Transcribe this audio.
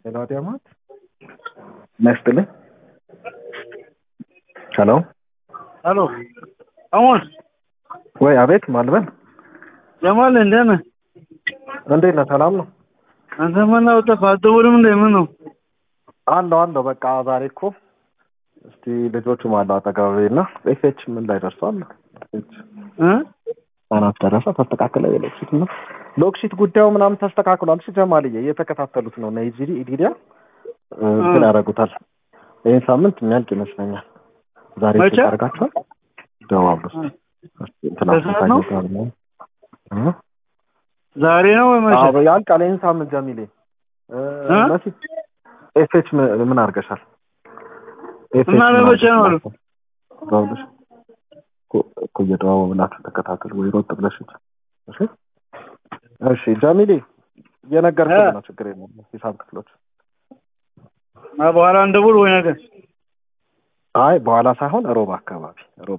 ሄሎ አዲያማት ነስትልኝ ሄሎ ሄሎ አሞን ወይ አቤት ማልበል ጀማል እንዴት ነህ? እንዴት ነህ ሰላም ነው አንተ ምን ነው ጠፋህ? አትደውልም እንዴ? ምን ነው አለው አለው በቃ ዛሬ እኮ እስቲ ልጆቹም አለው አጠገቤ እና ኤፍኤች ምን ላይ ደርሷል እ አናት ደረሰ ተስተካከለ የሎክሲት ነው ሎክሲት ጉዳዩ ምናምን ተስተካክሏል እሺ ጀማልዬ እየተከታተሉት ነው ናይጂሪ ኢዲዲያ እንትን ያደርጉታል ይህን ሳምንት የሚያልቅ ይመስለኛል ዛሬ መቼ? አድርጋችኋል ደዋሉ እንትና በሰዓት ነው? ታይቶታል እ? ዛሬ ነው ወይ መቼ? አዎ ያልቃል ይህን ሳምንት ጀሚሌ እ፣ እ? በፊት ኤፍኤች ምን ምን አድርገሻል ኤፍኤች እና ምን ለመቼ ነው አድርገሻል? አሉ? ደውልሽ እኮ- እኮ እየደዋወላችሁ ተከታተሉ ወይ ሮጥ ብለሽ ሂጂ። እሺ እሺ ጀሚሌ እየነገርኩህ ነው ችግር የለም ሂሳብ ክፍሎች እና በኋላ እንደውል ወይ ነገር አይ በኋላ ሳይሆን ሮብ አካባቢ ሮብ